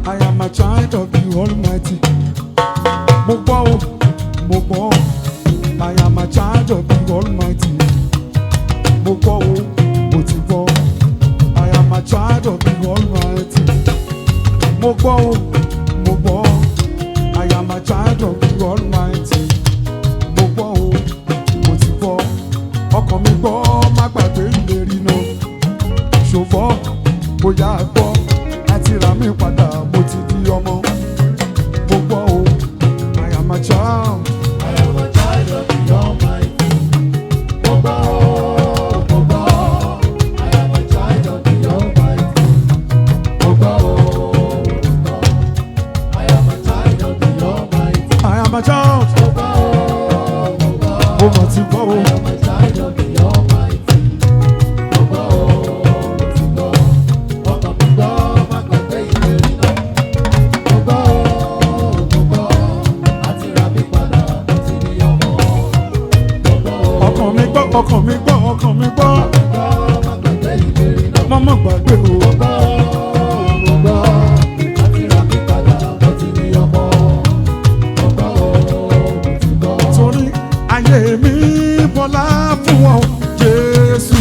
I am a child of the Almighty. Mo gbọ́ o, mo gbọ́ o. I am a child of the Almighty. Mo gbọ́ o, mo ti gbọ́. I am a child of the Almighty. Mo gbọ́ o, mo gbọ́. I am a child of the Almighty. Mo gbọ́ o, mo ti gbọ́. Ọkàn mi gbọ́, má gbàgbé ìlérí náà. Ṣùgbọ́n bóyá gbọ́, láti rà mí padà, mo ti di ọmọ. Mo gbọ́ o, I am a child. I am a child of the Almighty. Mo gbọ́ o, mo gbọ́. I am a child of the Almighty. Mo gbọ́ o, mo gbọ́. I am a child of the Almighty. I am a child. Mo gbọ́ o, mo gbọ́. Mo mọ̀ ti gbọ́ o. I am a child of the Almighty. Mo gbọ́ o, mo ti gbọ́. Ọkàn mi gbọ́, má gbàgbé ìlérí náà. Mo gbọ́ o, mo gbọ́. Àti rà mí padà, mo ti di ọmọ. Mo gbọ́ o. Ọkàn mi gbọ́, ọkàn mi gbọ́, ọkàn mi gbọ́. Má gbàgbé ìlérí náà. Má má gbàgbé o. Mo gbọ́ o, mo gbọ́. Àti rà mí padà, mo ti di ọmọ. Mo gbọ́ o, mo ti gbọ́. Torí ayé mi bọ́lá fún ọ, Jésù.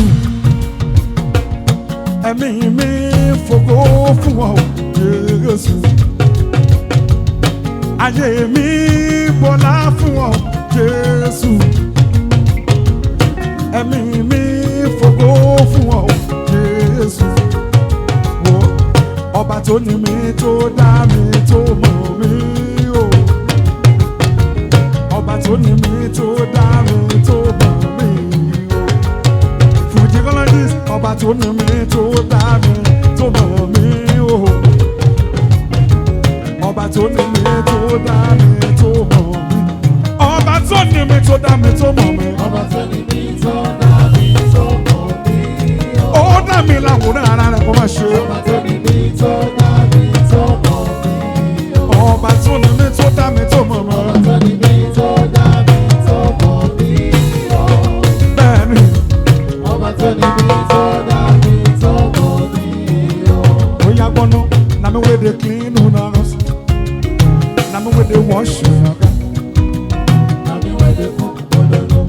Ẹ̀mí mi fògo fún ọ, Jésù. Ayé mi bọ́lá fún ọ, Jésù. Ẹ̀mí mi fògo fún ọ, Jésù. Wo ọba tó ní mi tó dá mi tó mọ̀ mí o. Ọba tó ní mi tó dá mi tó mọ̀ mí o. Fujicologist ọba tó ní mi tó dá mi tó mọ̀ mí o. Ọba tó ní mi tó dá mi tó mọ̀ mí. Ọba tó ní mi tó dá mi tó mọ̀ mí. Ọba tó ní mi tó dá mi tó mọ̀ mí o. Ó dá mi láwòrán ara rẹ̀ kó má ṣe. Ọba tó ní mi tó dá mi tó mọ̀ mí o. Ọba tó ní mi tó dá mi tó mọ̀ mí. Ọba tó ní mi tó dá mi tó mọ̀ mí o. Bẹ́ẹ̀ni, Ọba tó ní mi tó dá mi tó mọ̀ mí o. oya gbọ́nú, na mi wey dey clean una house. Na mi wey dey wash una car. Àmì wẹ̀dẹ̀ fún òdodo.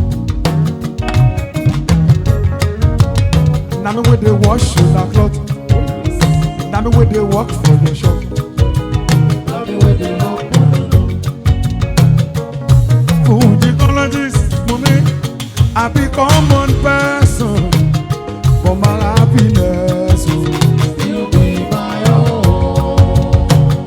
Na me wey dey wash una cloth. Na me wey dey work for your shop. Àmì wẹ̀dẹ̀ fún òdodo. Fujicologist mumi, I be common person for my happiness. Oh. You be my own.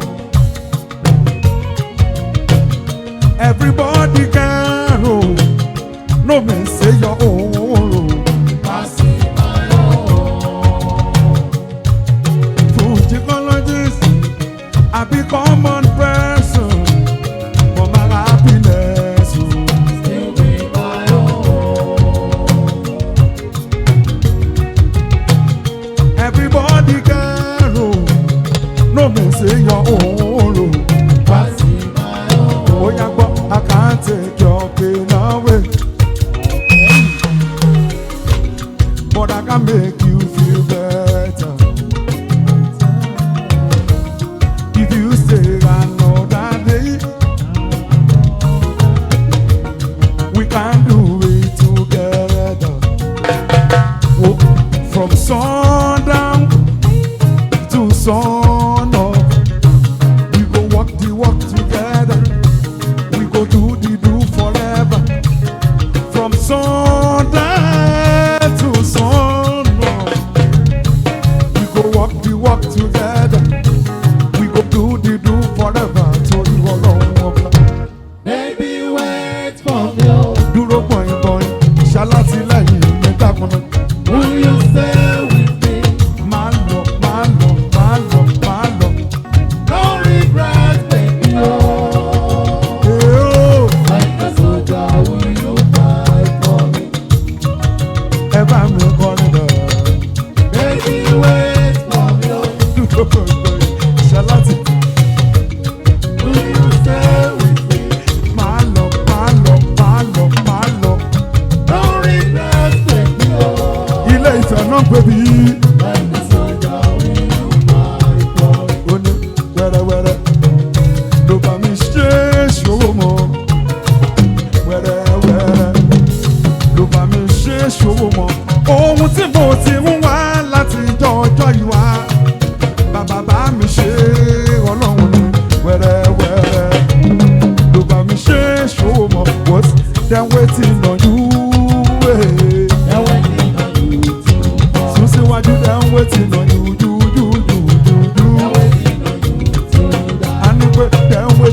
Everybody can roll, no me say your own. roll. Pàṣẹ my own. Fujicologist, I be common person for my happiness. Oh. You be my own. Everybody can roll, no me say your own. roll. Pàṣẹ my own. Oh, yeah, but I can't take your pain away. But I can make you feel better. If you stay another day, we can do it together. Oh, from sundown to sun up,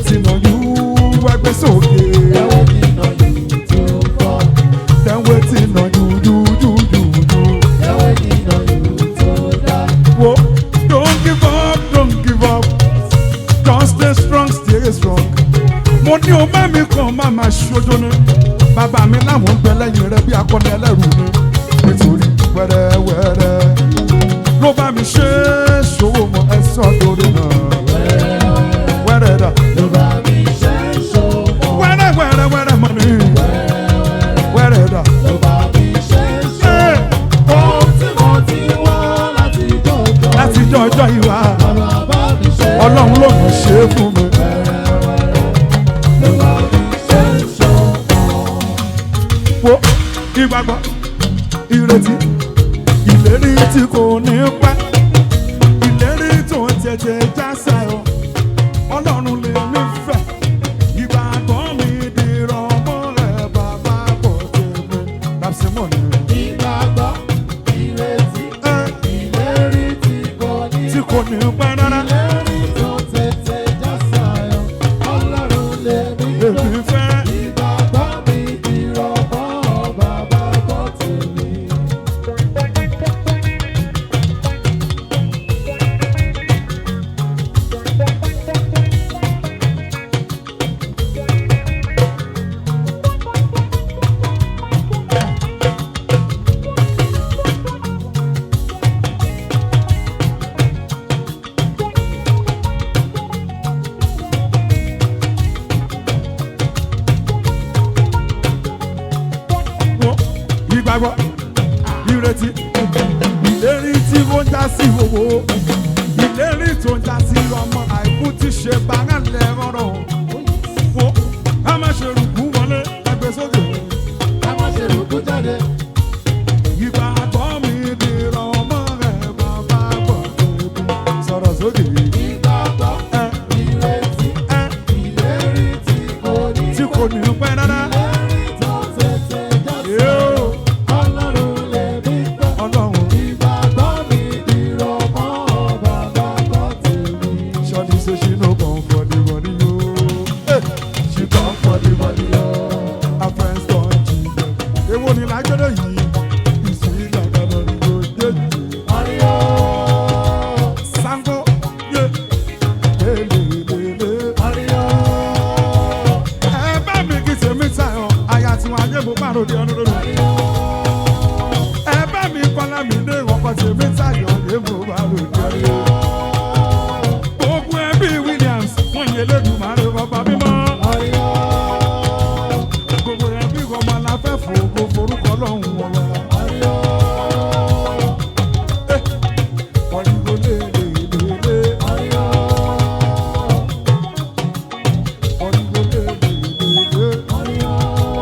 waiting on you ẹgbẹ́ sókè They're waiting on you to come. then waiting on you you you you you. They're waiting on you to die. Whoa, don't give up don't give up just stay strong stay strong. mo ní o bá mi kàn má máa ṣojo ni bàbá mi láwọn ń bẹ lẹ́yìn rẹ bí akọni ẹlẹ́rù ni nítorí wẹ́rẹ́wẹ́rẹ́ ló bá mi ṣe é ṣòwò mọ́ ẹ sọ́ lórí náà wẹ́rẹ́ dà Ló bá mi ṣe ń ṣòwò. wẹ́rẹ́ wẹ́rẹ́ wẹ́rẹ́ mọ́ ni wẹ́rẹ́ dà. Ló bá mi ṣe ń ṣòwò. Ohun tí mo ti wá láti jọjọ. láti jọ ọjọ́ ìwà Bàbá bá mi ṣe. ọlọ́run ló mọ̀ ṣe é fún mi. Ló bá mi ṣe ń ṣòwò. wo ìgbàgbọ́ ìrètí ìlérí tí kò ní pẹ́ ìlérí tó ń tètè já sáyọ ọlọ́run lè mí fẹ́ ìgbàgbọ́ mi dìrọ̀ mọ́ rẹ̀ bàbá pọ̀ tèmi làbísímọ̀ ni. Ìgbàgbọ́, ìrètí, ẹ ìlérí tí kò ní tí kò ní pẹ́ rárá ìlérí tó tètè já sáyọ. Ọlọ́run lè mí lè fẹ́. mí fẹ́. Ìgbàgbọ́ mi dìrọ̀ mọ́ bàbá bọ́ tèmi. wo ìgbàgbọ́ ìrètí ìlérí tí ó ń já sí owó ìlérí tó ń já sí ọmọ àìkú tí ṣe bàrà lẹ́rọ̀rọ̀ wo ká má ṣe rúkú wọlé ẹgbẹ́ sókè Ká má ṣe rògbò jáde. ìgbàgbọ́ mi dìrọ̀ ọmọ rẹ̀ bàbá bọ̀ tóbi sọ̀rọ̀ sókè Ìgbàgbọ́, ẹ ìrètí, ẹ ìlérí tí kò ní tí kò ní pẹ́ rárá ìlérí tó tètè já sáyọ. yóò Ọlọ́run lè mí fẹ́. ọlọ́run Ìgbàgbọ́ mi dìrọ̀ mọ́ bàbá bọ́ tèmi. ṣọ́ni ṣe ṣì ló kàn for the money yóò ṣì kàn for the money yóò. Our friends don't cheat them. Èwo ni lágbẹ́dẹ̀ yìí? Ìsìn ìgbàgbọ́ ni yóò dé jù. Àríyá. Sango yé lélelele. Àríyá. Ẹ bá mi kí tèmi tayọ̀, àyà tí wọ́n ayé mo bá ròde ọdún lónìí. Ẹ bá mi kọ́lá mi ní ìwọ̀kọ̀ tèmi tayọ̀, ayé mo bá ròde ọdún. Gbogbo ẹbí Williams, wọ́n yẹ lẹ́nu màá rẹ̀ bàbá mímọ́. Àríyá. Gbogbo ẹbí ọmọ la fẹ́ fògo forúkọ lọ́hùn wọn wá. Àríyá. Ọ̀rìnbó lélelele. Àríyá. Ọ̀rìnbó lélelele. Àríyá.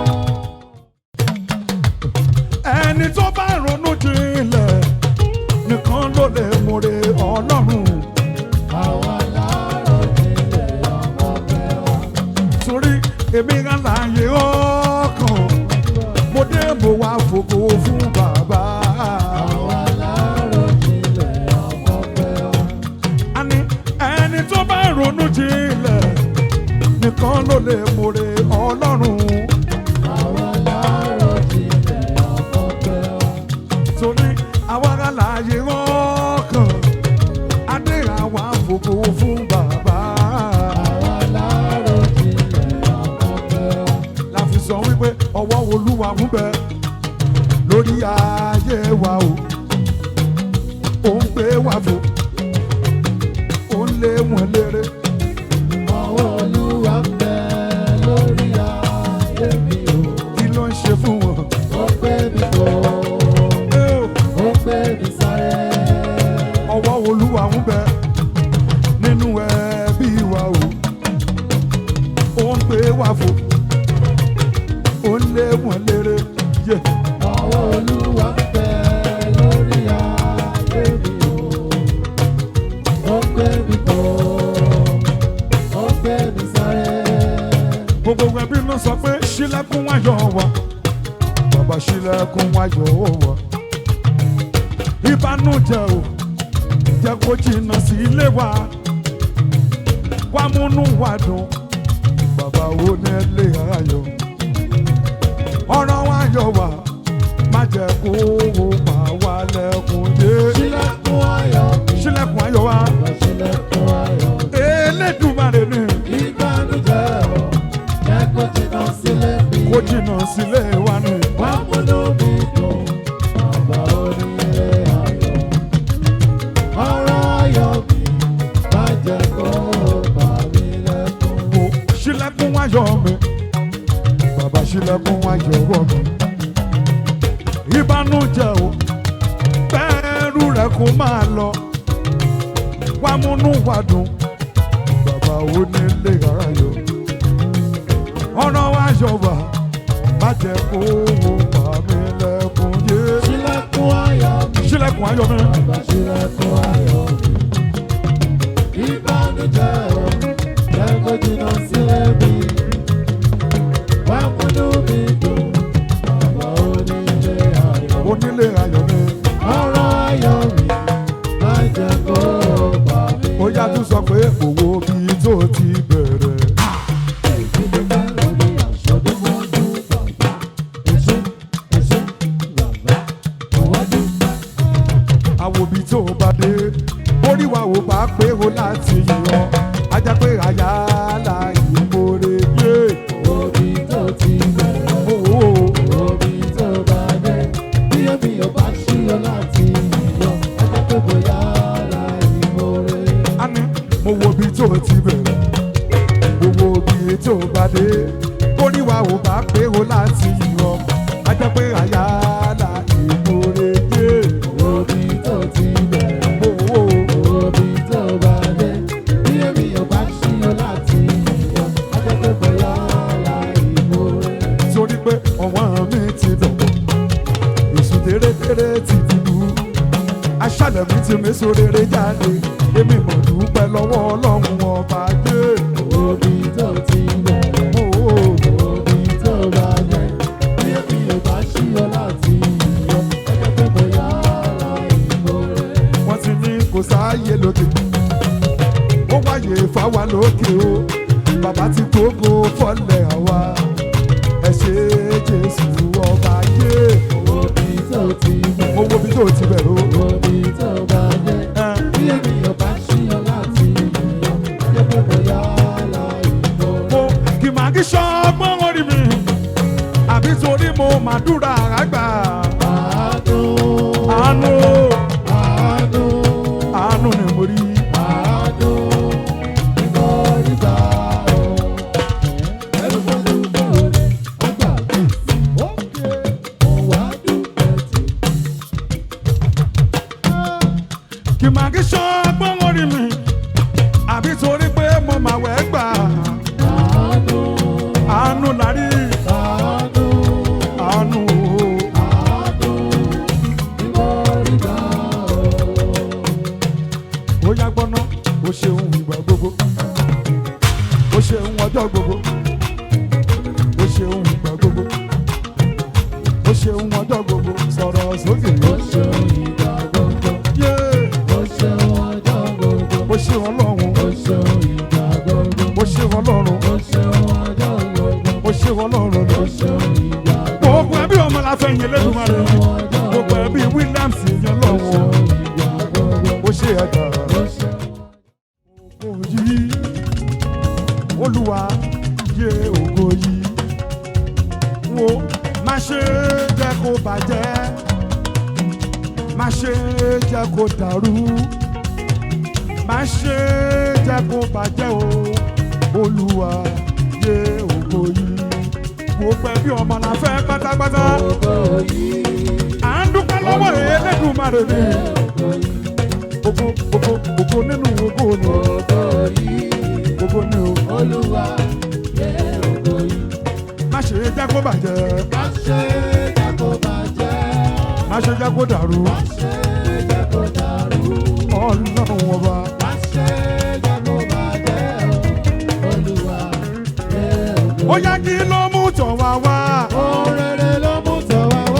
ẹni tó bá ronú jinlẹ̀ nìkan ló lè mọ̀rẹ́ ọlọ́run Àwa láàárọ̀ nílẹ̀ ọmọ mẹ́wàá. torí èmi ń láàyè ọkàn mo dé mo wá fògo fún bàbá Àwa láàárọ̀ nílẹ̀ ọmọ mẹ́wàá. àní ẹni tó bá ronú jinlẹ̀ nìkan ló lè mọ̀rẹ́ ọlọ́run Àwa láàárọ̀ nílẹ̀ ọmọ mẹ́wàá. torí àwa ń láàyè ọkàn adé àwa fògo fún bàbá. Àwa láàárọ̀ nílẹ̀ ọmọ mẹ́wàá. la fi sọ wípé ọwọ́ olúwa ń bẹ lórí ayé wa o ó ń gbé wa fò ó ń lé wọn léré Ọwọ́ Olúwa ń bẹ lórí ayé mi o. kí ló ń ṣe fún wọn. Ó gbé mi fò, Ẹ o, ó gbé mi sáré. ọwọ́ olúwa ń bẹ nínú ẹbí wa o ó ń gbé wa fò ó ń lé wọn léré yé Ọwọ́ Olúwa ń bẹ lórí ayé mi o. Ó gbé mi fò, ó gbé mi sáré. gbogbo ẹbí ló sọ pé ṣílẹ̀kùn wáyọ̀ wa bàbá ṣílẹ̀kùn wáyọ̀ wa ìbànújẹ́ o jẹ́ kó jìnnà sí ilé wa wá múnú wa dùn bàbá wo ní ilé ayọ̀ ọ̀rọ̀ wa yọ̀ wá má jẹ́ kó o pa wá lẹ́kùn yé Ṣílẹ̀kùn ayọ̀ mi. sílẹ̀kùn ayọ̀ wa Bàbá ṣílẹ̀kùn ayọ̀ mi. elédùmarè ni Ìbànújẹ́ o, jẹ́ kó jìnnà sílé mi. kó jìnnà sílé wa ni Wá múnú mi dùn, bàbá onílé ayọ̀. Ọ̀rọ̀ ayọ̀ mi, má jẹ́ kó bà mí lẹ́kùn. o sílẹ̀kùn ayọ̀ mi bàbá sílẹ̀kùn ayọ̀ wọ̀ mi ìbànújẹ́ o bẹ́ẹ̀rù rẹ̀ kó máa lọ wá múnú wa dùn bàbá wo ní ilé ayọ̀ ọ̀rọ̀ wa yọ̀ wá má jẹ́ kó o pa mí lẹ́kùn yé Ṣílẹ̀kùn ayọ̀ mi. sílẹ̀kùn ayọ̀ mi Bàbá ṣílẹ̀kùn ayọ̀ mi. Ìbànújẹ́ o, jẹ́ kó jìnnà sílé mi. Wá múnú mi dùn, bàbá onílé ayọ̀. onílé ayọ̀ mi Ọ̀rọ̀ ayọ̀ mi, má jẹ́ kó bà mí ó yá tún sọ pé òwò bíi tó ti bẹ̀rẹ̀. àwòbí tó bá dé orí wa ò bá pé o láti yọ ajá pé àyà láàyè mórè yé Omi tó ti bẹ̀rẹ̀, owó omi tó bá dé, bí omi ò bá ṣíyọ láti yọ, ẹjẹ́ pé bóyá láì mórè. àní mo wo bí tó ti bẹ̀rẹ̀ mo wo bí tó bá dé orí wa ò bá pé o láti yọ ajá pé àyà láàyè mórè yé Omi tó ti bẹ̀rẹ̀, owó omi tó bá dé, bí omi ò bá ṣíyọ láti yọ, ẹjẹ́ pé bóyá láì mórè. torí pé ọ̀wọ́n mi ti dọ̀wọ́ èsù tèrètèrè ti dìbò aṣálẹ̀ mi ti méso rere jáde èmi mọ̀ dúpẹ́ lọ́wọ́ ọlọ́run ọba dé Omi tó ti bẹ̀rẹ̀. owó Omi tó bá dé, bí omi ò bá ṣíyọ láti yọ, ẹjẹ́ pé bóyá láì mórè. wọ́n ti ní kò sáàyè lókè ó wáyé fáwa lókè o bàbá ti gbógo fọ́lẹ̀ àwa ẹ ṣé jésù ọba yé Omi tó ti bẹ̀rẹ̀. mo wo bí tó ti bẹ̀rẹ̀ o. Omi tó bá dé, ẹ. bí ènìyàn bá ṣíyọ láti yọ, jẹ́ pé bóyá láì mórè. mo kì máa kí ṣọgbọ́n orí mi àbí torí mo máa dúrà àgbà Àánú, àánú àánú, àánú ni mo rí àánú, ni mo rí gbà o. Ẹnu mo dúpẹ́ orí, ọgbà mi, òkè, mo wá dúpẹ́ tì. kì máa kí ṣọgbọ́n orí mi àbí torí pé mo máa wẹ̀ gbà Àánú, àánú lárí àánú, àánú àánú, ni mo rí gbà o. ó yá gbọ́ná ó ṣeun ìgbà gbogbo ó ṣeun ọjọ́ gbogbo ó ṣeun ìgbà gbogbo ó ṣeun ọjọ́ gbogbo sọ̀rọ̀ sókè Ó ṣeun ìgbà gbogbo, yé ó ṣeun ọjọ́ gbogbo, ó ṣe ọlọ́run ó ṣeun ìgbà gbogbo, ó ṣe ọlọ́run ó ṣeun ọjọ́ gbogbo, ó ṣe ọlọ́run ó lọ. ṣeun ìgbà gbogbo ẹbí ọmọ la fẹ́ yẹn lẹ́nu máa rẹ̀ gbogbo, gbogbo ẹbí Williams yẹn ó lọ́wọ́ ṣeun ìgbà gbogbo, ó ṣe ẹ̀dá ó ṣeun. ògo yìí olúwa yé ògo yìí wo má ṣe jẹ́ kó bàjẹ́ má ṣe jẹ́ kó dàrú má ṣe jẹ́ kó bàjẹ́ o olúwa yé ògo yìí gbogbo ẹbí ọmọ la fẹ́ pátápátá Ògo yìí, à ń dúpẹ́ lọ́wọ́ Elédùmarè ni ògo yìí, ògo ògo ògo nínú ògo ni ògo yìí, ògo ni o Olúwa, yé ògo yìí. má ṣe jẹ́ kó bàjẹ́ Má ṣe jẹ́ kó bàjẹ́, má ṣe jẹ́ kó dàrú má ṣe jẹ́ kó dàrú. ọlọ́run ọba Má ṣe jẹ́ kó bàjẹ́ o, Olúwa, yé ògo ó yá kí ló mú tọ̀ wá wá Ohun rere ló mú tọ̀ wá wá.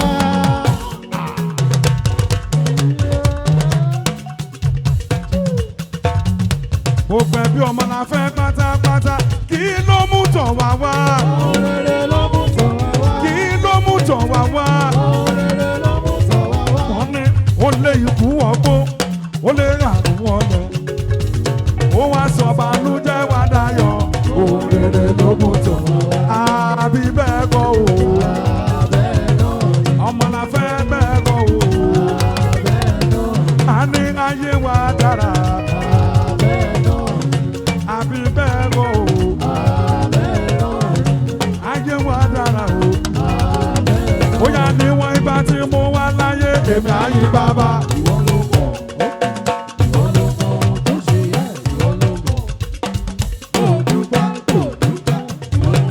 gbogbo ẹbí ọmọ la fẹ́ pátápátá kí ló mú tọ̀ tọ̀ wá wá Òrèrè ló mú tọ̀ wá wá. kí ló mú tọ̀ wá wá Òrèrè ló mú tọ̀ wá wá. wọ́n ní ó lé ikú ọgbó ó lé àrùn ọlẹ̀ ó wá sọ bànújẹ́ wá dayọ̀ òrèrè ló mú tọ̀ wá wá àbí bẹ́ẹ̀ kọ́ o Bẹ́ẹ̀ náà ni, ọmọ la fẹ́ bẹ́ẹ̀ kọ́ o bẹ́ẹ̀ náà a ní ayé wa dára bẹ́ẹ̀ náà ni, àbí bẹ́ẹ̀ kọ́ o bẹ́ẹ̀ náà ni, ayé wa dára o. bẹ́ẹ̀ náà. bóyá níwọ̀n ìgbà tí mo wà láyé èmi àyè bàbá. Ìwọ ló mọ̀, ìwọ ló mọ̀ ohun tó ṣe yẹ, ìwọ ló mọ̀. Kò dúpẹ́, kò dúpẹ́, ìwọ ló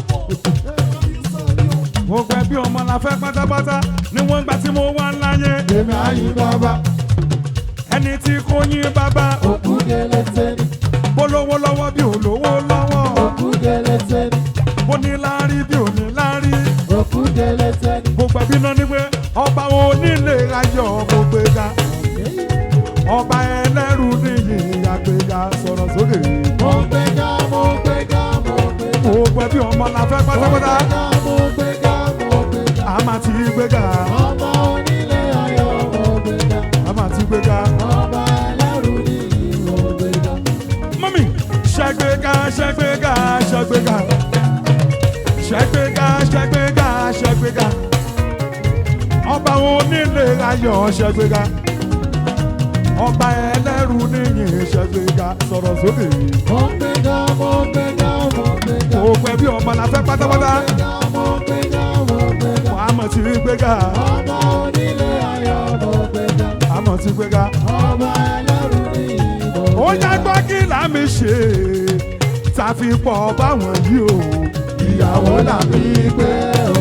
mọ̀. mo gbẹ bí ọmọ la fẹ́ pátápátá níwọ̀n ìgbà tí mo wà láyé èmi àyè bàbá. ẹni tí kò yín bàbá Òkú délé tẹ́ni, bó lówó lọ́wọ́ bí ò lówó lọ́wọ́ òkú délé tẹ́ni, bó ní láárí bí ò ní láárí. òkú délé tẹ́ni. mo gbẹ bí náà ní pé ọba onílé ayọ̀ mo gbé ga ọba ẹlẹ́rù níyì àgbéga sọ̀rọ̀ sókè. Mo gbéga, mo gbéga, mo gbéga. mo gbẹ bí ọmọ la fẹ́ Mo pátápátá gbéga, mo gbéga, mo gbéga. a máa ti gbéga Ọba onílé ayọ̀ mo gbéga. a máa ti gbéga. Ọba ẹlẹ́rù níyì mo gbéga. mọ́mí ṣẹ́gbẹ́gà ṣẹ́gbẹ́gà ṣẹ́gbẹ́gà ṣẹ́gbẹ́gà ṣẹ́gbẹ́gà ṣẹ́gbẹ́gà ọba onílé ayọ̀ ṣẹ́gbẹ́gà ọba ẹlẹ́rù níyìn ṣẹ́gbẹ́gà sọ̀rọ̀ sókè Mo gbéga, mo gbéga, mo gbéga. kò pẹ́ bí ọmọ la fẹ́ pátápátá Mo gbéga, mo gbéga. wàá mọ̀ sí gbéga Ọba onílé ayọ̀ mo gbéga. a mọ̀ sí gbéga Ọba ẹlẹ́rù níyì mo ó gbéga. yá gbọ́ kí làmì ṣe tàfi pọ̀ báwọn yìí o ìyàwó làmì gbé o.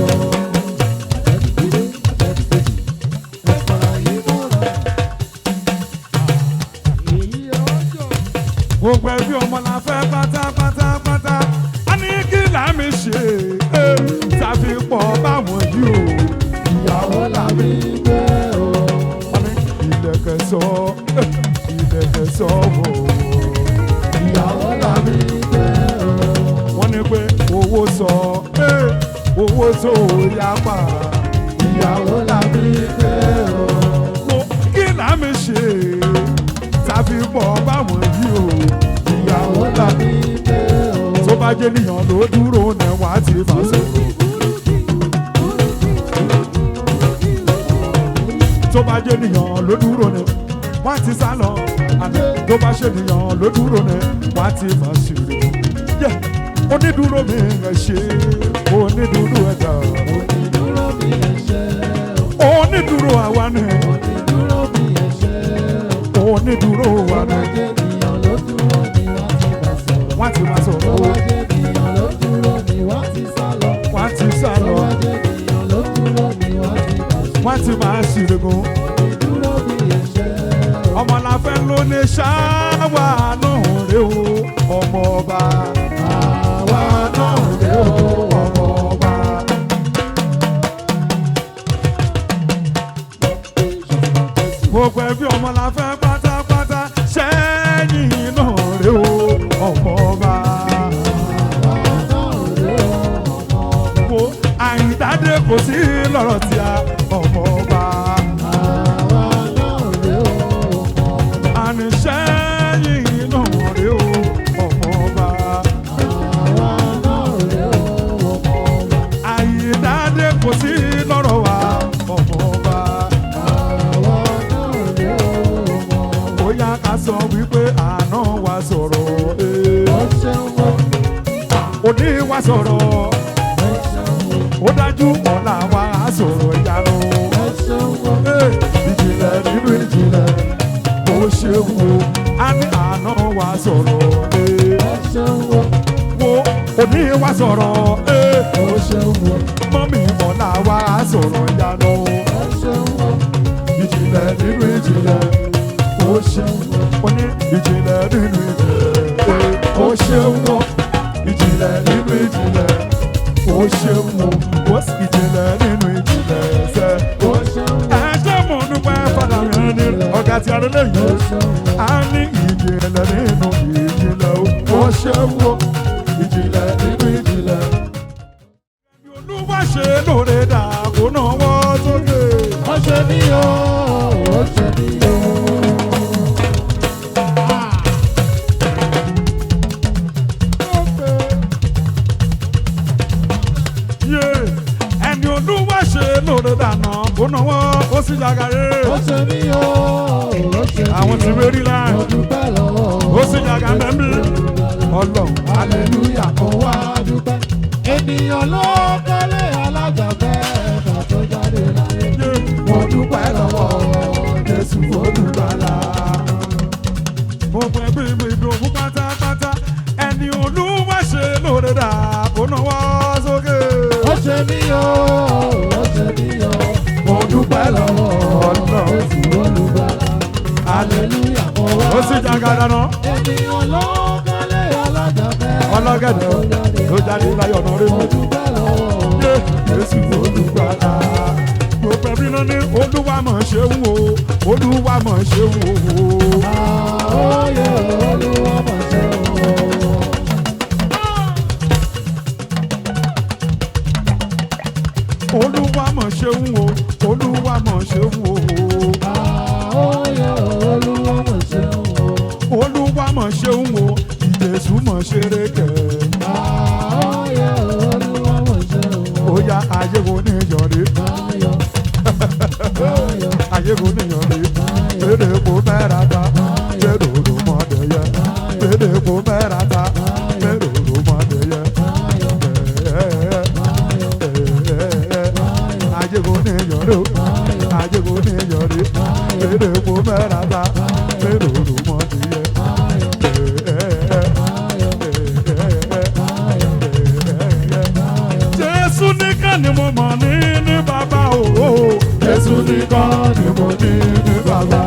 gbogbo ẹbí ọmọ la fẹ́ pátápátápátá a ní kí làmì ṣe eh, tàfi pọ̀ báwọn yìí o ìyàwó làmì gbé o. wọ́n ní ìlẹ̀kẹ̀ sọ eh, ìlẹ̀kẹ̀ sọ wò ó ìyàwó làmì gbé o. wọ́n ní pé owó sọ eh, owó tó yapa ìyàwó làmì gbé o. mo kí làmì ṣe tàfi pọ̀ báwọn yìí o ìyàwó làmì tó bá jẹ́ níyàn ló dúró ní wọ́n á ti fà sí. tó bá jẹ́ níyàn ló dúró ní wọ́n á ti sá lọ. àná tó bá ṣe níyàn ló dúró ní wọ́n á ti fà sí. yẹ onídùúró mi ẹ ṣe onídùúró ẹ̀dá Onídúró mi ẹ ṣé o, onídùúró àwa ni onídúró mi ẹ ṣé o. onídùúró wa Tó bá ni jẹ́ ènìyàn ló dúró ni wọ́n ti bá sọ̀rọ̀. wọ́n á ti máa Tó sọ̀rọ̀ bá jẹ́ ènìyàn ló dúró ni wọ́n ti sá lọ. wọ́n á ti sá Tó lọ bá jẹ́ ènìyàn ló dúró ni wọ́n ti bá sọ̀rọ̀. wọ́n á ti máa ṣìrìgún. Onídúró mi ẹ ṣé o. ọmọ la fẹ́ ló ní ṣáwá náà rè o ọmọ ọba àwa náà rè o ọmọ ọba. gbogbo ẹbí ọmọ la fẹ́ pátápátá sẹ́yìn náà rè o ọmọ ọba. wo àyídáde kò sí lọ́rọ̀ tí a ọmọ ọba. àní sẹ́yìn náà rè o ọmọ ọba. àyídáde kò sí lọ́rọ̀ wa ọmọ ọba. bóyá ká sọ wípé àná wa sọ̀rọ̀ ee. òní wa sọ̀rọ̀ ó dájú ọ̀la wa á sọ̀rọ̀ ìyanu. Ee, ìjìnlẹ̀ nínú ìjìnlẹ̀ ó ṣe wo á ní àná wa sọ̀rọ̀ ee. wo òní wa sọ̀rọ̀ ee. mọ́mí ọ̀la wa á sọ̀rọ̀ ìyanu. ìjìnlẹ̀ nínú ìjìnlẹ̀ ó ṣe wo ní ìjìnlẹ̀ nínú ìjìnlẹ̀ ee. ó ṣe wo ìjìnlẹ̀ nínú ìjìnlẹ̀ ó ṣe wo ó sì ìjìnlẹ̀ nínú ìjìnlẹ̀ ṣe ó ṣe wo. ẹ ṣé mo dúpẹ́ fọlá rẹ̀ ní ọ̀gá tí a lè lẹ́yìn a ní ìjìnlẹ̀ nínú ìjìnlẹ̀ ó ṣe wo ìjìnlẹ̀ nínú ìjìnlẹ̀ sì jàgàrè ó ṣe mí o ó ṣe mí àwọn tí wérí láì mo dúpẹ́ lọ́wọ́ ó sì jàgà mẹ́mí ọlọ́run hallelujah mo wá dúpẹ́. ènìyàn ló kọ́lé alájà bẹ́ẹ̀ bá tó jáde láyé. yé mo dúpẹ́ lọ́wọ́ jésù olùgbàlà. gbogbo ẹgbẹ́ ìbò ìbò fún pátápátá ẹni olúwa ṣe lóore dà kó náwó sókè. ó ṣe mí o ó ṣe mí o mo dúpẹ́ lọ́wọ́ Ọlọ́run. jésù olùgbàlà. hallelujah mo wá ó sì jàgà dáná ènìyàn ló kọ́lé alájà bẹ́ẹ̀ ọlọ́gẹ̀dẹ̀ ló jáde láyọ̀ náà rí mo mi. dúpẹ́ lọ́wọ́ yé jésù olùgbàlà. gbogbo ẹbí náà ní olúwa mọ̀ ṣe ń wò olúwa mọ̀ ṣe ń wò. àóyè olúwa mà ṣe o. olúwa mọ̀ ṣe ń wò olúwa mọ̀ ṣe ń wò. àóyè olúwa mà ṣe o. olúwa mọ̀ ṣe ń wò ìjẹ̀sù mọ̀ ṣe rékẹ̀. àóyè olúwa mà ṣe o. ó yá ayé wo ní ìyọ̀rí Ayọ̀, ayọ̀, ayé wo ní ìyọ̀rí lédè kó mẹ́ra ta lédè òru mọ́dé yẹ lédè kó mẹ́ra ta lédè òru mọ́dé yẹ. ayọ̀, ayé wo ní ìyọ̀rí ayé wo ní ìyọ̀rí lédè kó mẹ́ra ta lédè òru mọ́dé yẹ. Jésù nìkan ni mo mọ̀ ní ní bàbá o. Jésù nìkan ni mo ní ní bàbá.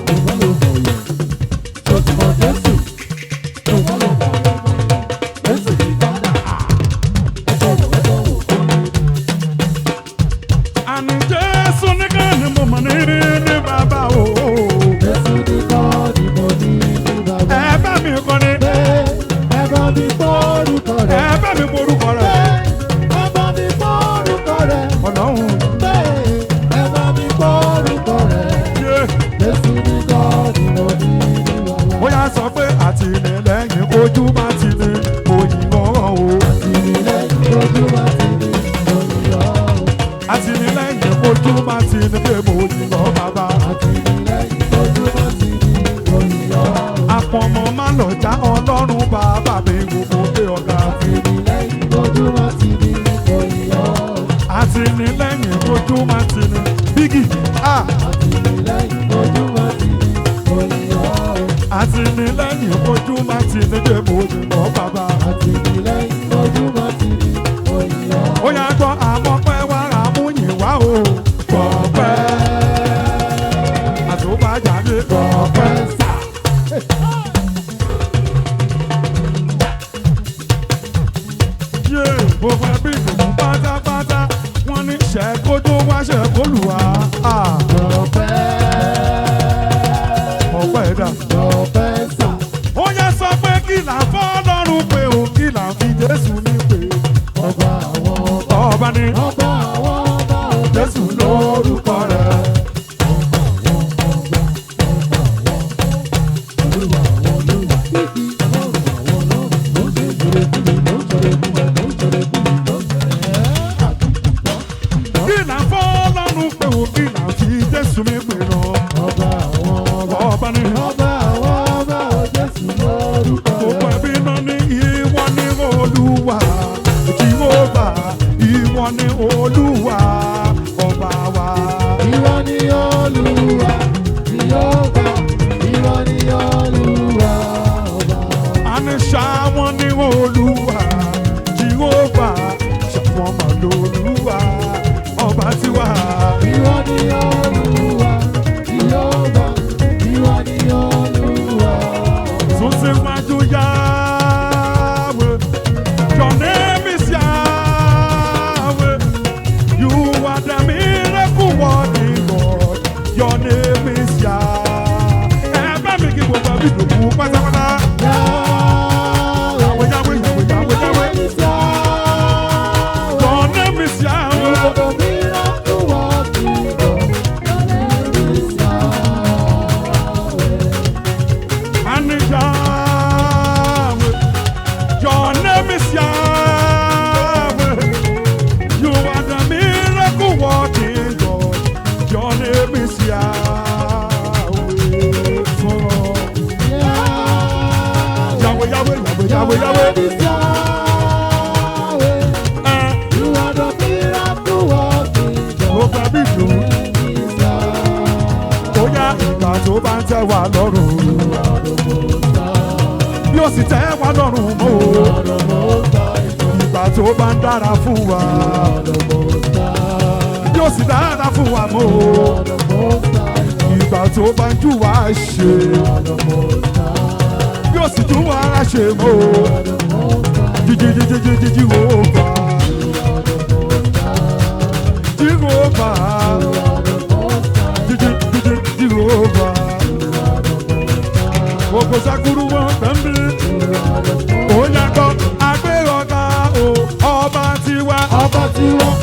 Àní Jésù nìkan ni mo mọ̀ ní ní bàbá o. Ẹ bá mi kọ́ni, ẹ bá mi porúkọ rẹ̀. Ọlọ́run yé. Ó yá sọ pé àtìlẹ́yìn ojú bá ti ní òyìnbó o. Àtìlẹ́yìn ojú bá ti ní pé mo yìnbó bàbá. Àpọ̀mọ́ má lọ já ọlọ́run bàbá mi gbogbo pé ọ̀gá. Àtìlẹ́yìn ojú bá ti ní bígì. Àtìlẹ́yìn ojú bá ti ní pé mo yìnbó bàbá. Ó yá gbọ́ àmọ́ pẹ́ wá àmúyìn wá o. Pọ̀pẹ́. Àtúbàjáde pọ̀pẹ́. Yé gbogbo ẹbí ìdùnnú pátápátá. Wọ́n ní ṣẹ́kó tó wá ṣẹ́kó lù wá. Ọ̀pẹ́ dà. Ó yẹ sọ pé kí là ń fọ́ lọ́rùn pé o kí là ń fi Jésù mi pè. Ọba àwọn ọba, Ọba ni ọba àwọn ọba, Jésù lórúkọ rẹ̀. Kí là ń fọ́ lọ́rùn pé o kí là ń fi Jésù mi pè lọ. ọba àwọn ọba, Ọba ni ọba àwọn ọba, Jésù lórúkọ gbogbo rẹ̀. ẹbí náà ní ìwọ ní Olúwa. Jèhófà ìwọ ní Olúwa. Ọba wa. Ìwọ ni Olúwa, Jèhófà, ìwọ ni Olúwa, ọba. àní ṣàwọn ní olúwa jehova ṣàwọn mà lólúwa ọba tiwa Ìwọ ni Olúwa, Jèhófà, ìwọ ni Olúwa, ọba. tún síwájú yáwé your name is yahweh you are the miracle working god your name is yah ẹ bá mi kí gbogbo àbí ìdòkú pátápátá Yahweh, yàwé yàwé yàwé yàwé yàwé is Yahweh. your name is yahweh. You are the miracle working God. Yahweh. is Yahweh. Ẹ You are the miracle working ó God. gba bí ìlú. Name is Yahweh. Ó yá ìgbà tó bá ń tẹ́ wa lọ́rùn. You are the most high. Bí ó sì tẹ́ wa lọ́rùn mọ́ o. You are the most high God. Ìgbà tó bá ń dára fún wa. You are the most high. Bí ó sì dára fún wa mọ́ o. You are the most high God. Ìgbà tó bá ń jù wá ṣe. You are the most high. Bí ó sì tún wá ṣe mọ́ o. You are the most high. Jíjí jíjí jíjí jí wò ó gbà. You are the most high. Jí wò ó gbà. You are the most high. Jíjí jíjí jí wò ó gbà. You are the most high. Gbogbo sakuru wọn kàn bí. You are the most Ó yàtọ̀ agbérọ̀gá o. Ọba tiwa. Ọba tí wọ́n.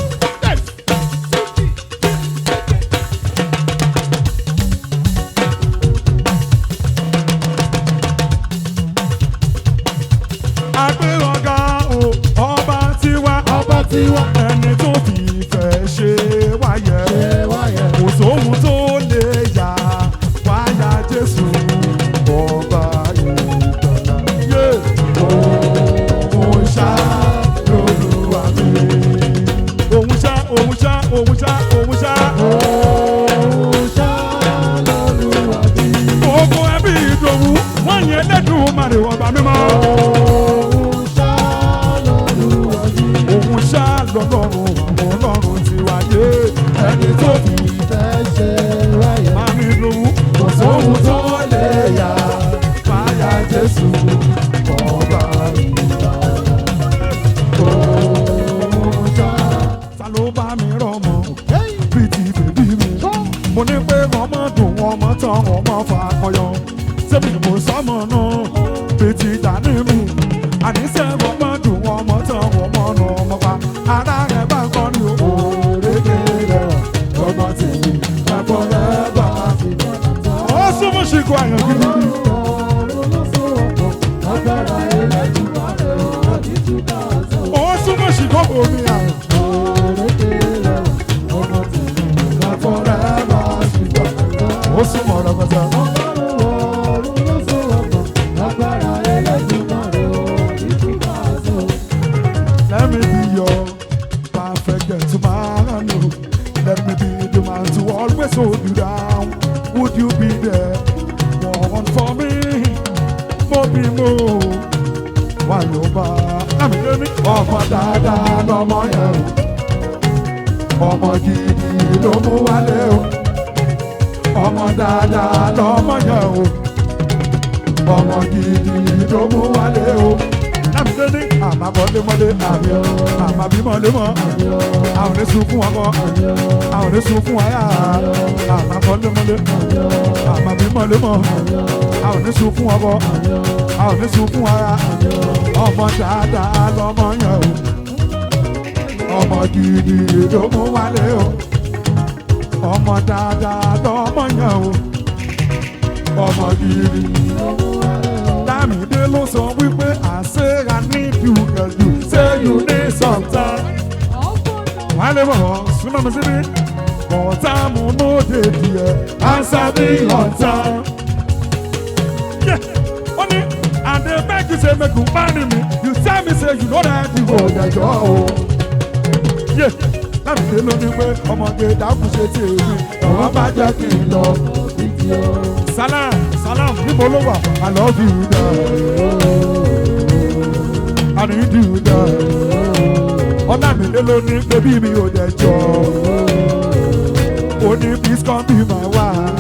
Agbérọ̀gá o. Ọba tiwa. Ọba tí wọ́n. Ẹni tó fi ìfẹ́ ṣe wáyé. Ṣé wáyé? Kò sóhun tó lè yà wáyà Jésù. Ọba ìgbàlá. Yé! Òun ṣá lolúwa mi. Òun ṣá, òun ṣá, òun ṣá, òun ṣá. Òun ṣá lọ́lúwa bí. Gbogbo ẹbí ìdòwú, wọ́n yẹn lẹ́dùn màrè ọba mímọ́. Òun ṣá lọ́lúwa bí. Òun ṣá lọ́lọ́run àwọn ọlọ́run ti wáyé. Ẹni tó fi Ìfẹ́ ṣe wáyé. màmí ìdòwú, kò sóhun tó lè yà wáyà Jésù. Ọba Òun ṣá. ta ló bá mi rọmọ bíi ti bèbí mi. mo ní pé ọmọ dùn ọmọ tán ọmọ fà kọyọ sẹ́mi mo sọmọ náà bíi ti dání mi. àníṣe ọmọ dùn ọmọ tán ọmọ nà ọmọ pa ara rẹ̀ bá ń kọ́ ni o. òrèké rẹ̀ ọmọ tèmi ẹ̀fọ́ rẹ̀ bá a fi. ó súnmọ́ ṣìkò àyàn gidi. Ọ̀run ló so ọ̀pọ̀. Agbára Ẹlẹ́dùmarè ò ní túká sọ. ó súnmọ́ ṣìkò omi àyàn. Òrékè rẹ̀ ọmọ tèmi. ẹ̀fọ́ rẹ̀ bá a fi. ó súnmọ́ rẹpẹtẹ. Ọ̀run ló so ọ̀pọ̀. Agbára Ẹlẹ́dùmarè ò ní túká sọ. Let me be your perfect gentleman. oh. Let me be the man to always hold you down. Would you be there? More one for me, more be more. Why you ba? Àmì lóní. Ọmọ dáadáa lọmọ yẹn o. Ọmọ gidi ló mú wálé o. Ọmọ dáadáa lọmọ yẹn o. Ọmọ gidi ló mú wálé o. Àmì lóní. Àmà bọ́lémọ́lé àmì o. Àmà bímọ́lémọ́. Àwọn oníṣun fún ọkọ. Àwọn oníṣun fún aya. Àmà bọ́lémọ́lé. Àmà bímọ́lémọ́. Àwọn oníṣun fún ọkọ. Àwọn oníṣun fún aya. Ọmọ dáadáa lọmọ yẹn o. Ọmọ gidi ló mú wálé o. Ọmọ dáadáa lọmọ yẹn o. Ọmọ gidi. Lámìdé ló sọ wípé àṣẹ I need you girl you say you need some time. Wálé bọ̀ súnmọ́ mi síbí. Ọ̀tá mu ló dé díẹ̀, answer me on time. Yeah, ó ní àdé beg you say make you marry me. You tell me say you no ready o jẹjọ́ o. Yeah, Lámìdé ló ní pé ọmọge dákun ṣe tèmi. Ọ̀wá bá jẹ́ kí n lọ. Salam, salam, níbo ló wà? I love you, darling. I need you, darling. Ọlámídé ló ní bébí mi ò dẹ̀ jọ. Ó ní please come be my wife.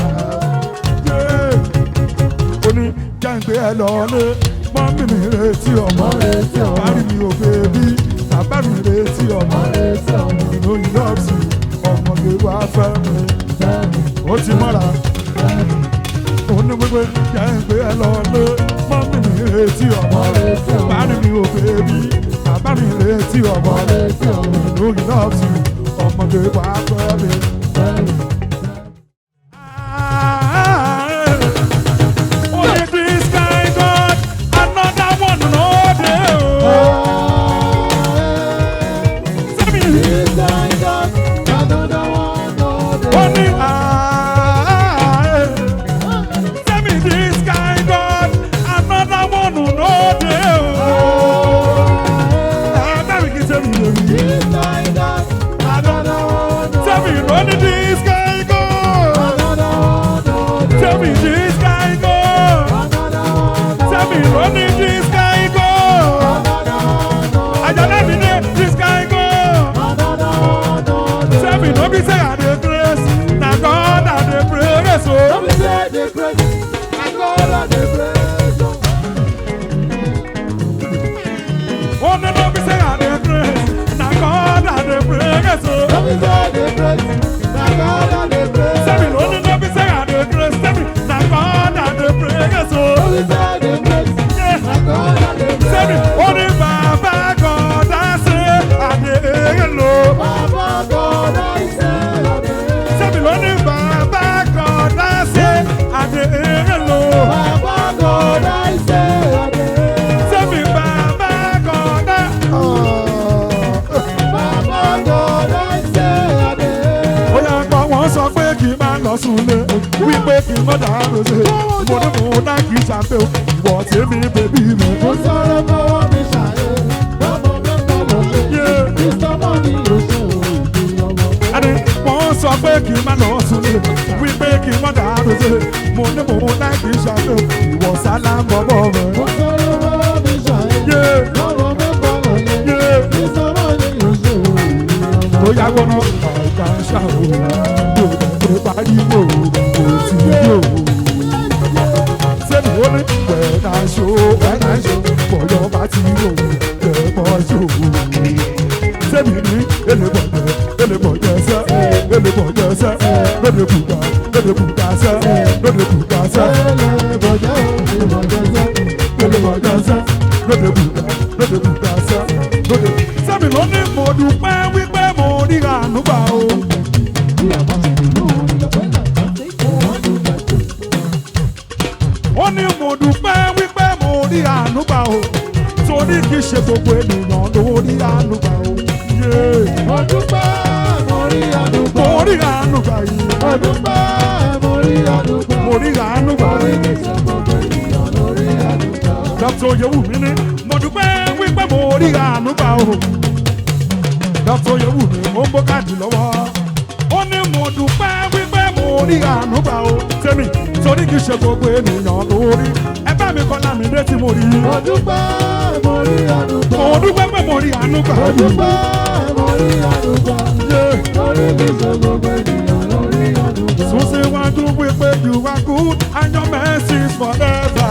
Yeah. Ó ní jẹ́ǹgbé ẹ lọ́lé. Mọ́mí mi retí ọmọ. retí ọmọ. Bàbá mi ò bèbí. Bàbá mi retí ọmọ. Retí ọmọ. You know you love me. Ọmọge wá fẹ́ mi. Ó ti mọ́ra òun gbogbo jẹ́ pé ẹ lọ lé mọ́mí mi retí ọmọ Retí ọmọ. bàbá mi ò bèbí bàbá mi retí ọmọ Retí ọmọ. lórí nọ́ọ̀sì ọmọdé wà pẹ́ mi. Only this kind God, another one no dey o. Sẹ́mi only I. Tell me this kind God, another one who know dey o. ṣàfẹ́ o ìwọ tèmi bèbí mi. Mo sọ̀rọ̀ fọwọ́ mi ṣàyẹ̀, bọ́mọ mẹ́ta lọ ṣe. Yeah. Mr. Money ló ṣe òògùn ọmọ. ẹni wọ́n sọ pé kí n má lọ súnlé wípé kí n má dàrú sí mo ní mò ń láì kí n ṣàfẹ́ o ìwọ sálá ń bọ̀ bọ̀ rẹ̀. Mo sọ̀rọ̀ fọwọ́ mi ṣàyẹ̀, Yeah. bọ́mọ mẹ́ta lọ ṣe. Yeah. Mr. Money ló ṣe òògùn ọmọ. ó yá gbọ́nà ọ̀gá ṣàwò yóò tẹ̀lé pariwo kò tí yóò. sẹ́ni ó ní wẹ̀ẹ́dá ṣó wẹ̀ẹ́dá ṣó bọ̀yọ̀ bá ti rò lẹ́bọ̀ ṣó. sẹ́ni ní elébọ̀jẹ̀ elébọ̀jẹ̀ sẹ́ elébọ̀jẹ̀ sẹ́ lóde kùkà lóde kùkà sẹ́ lóde kùkà sẹ́ Ẹlẹ́bọ̀jẹ́ o, ìbọ̀jẹ́ sẹ́. elébọ̀jẹ̀ sẹ́ lóde kùkà lóde kùkà sẹ́ lóde. sẹ́mi ló ní mo dúpẹ́ wípé mo rí àánú gbà o. Bí a bá ti dùn lóhùn, ìyàpẹ́ làkàn tí kò wọ́n dùn bàjẹ́. ó ní mo dúpẹ́ wípé mo rí àánú gbà o torí kì í ṣe gbogbo ènìyàn ló rí àánú gbà o. Yeah. Mo dúpẹ́, mo rí àdúgbò. mo rí àánú gbà yìí Mo dúpẹ́, mo rí àdúgbò. mo rí àánú gbà Orí yìí. mi ṣe gbogbo ènìyàn lórí àdúgbò. dr oyewumi ní mo dúpẹ́ wípé mo rí àánú gbà o. dr oyewumi ó ń bó káàdì lọ́wọ́ ó ní mo dúpẹ́ wípé mo rí àánú gbà o. tèmi torí kì í ṣe gbogbo ènìyàn ló rí ẹ bá mi kọ́ lámì létí mo rí. Mo dúpẹ́, mo rí àdúgbò. mo dúpẹ́ pé mo rí àánú gbà Mo yìí. dúpẹ́, mo rí àdúgbò. Yeah. Orí mi ṣe gbogbo ènìyàn lórí àdúgbò. So say one do we pay you are good and your mercy is forever.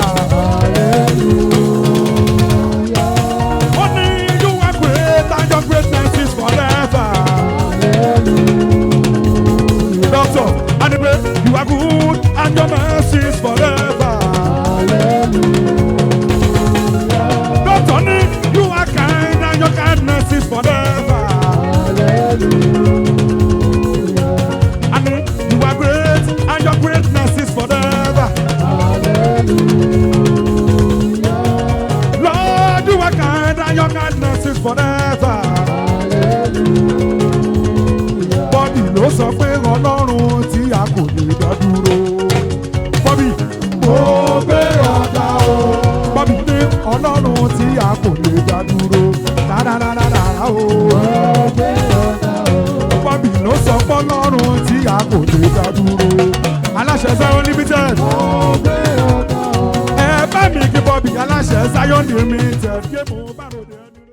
Hallelujah. Only you are great and your greatness is forever. Doctor, and the way you are good and your mercy is forever. Doctor, ni, you are kind and your kindness is forever. And the- you are great and your greatness is forever. Lord, you are kind and your kindness is forever. Bọ́bí ló sọ pé ọlọ́run tí a kò lè dá dúró. Bọ́bí mo gbé ọ̀gá o. Bọ́bí ní ọlọ́run tí a kò lè dá dúró. Dáradára o. Bọ́bí ló sọ pé ọlọ́run tí a kò lè dá dúró. Aláṣẹ Zion limited. Ẹ bá mi kí Bọ́bí aláṣẹ Zion limited. Gé mo bá ròde ẹni.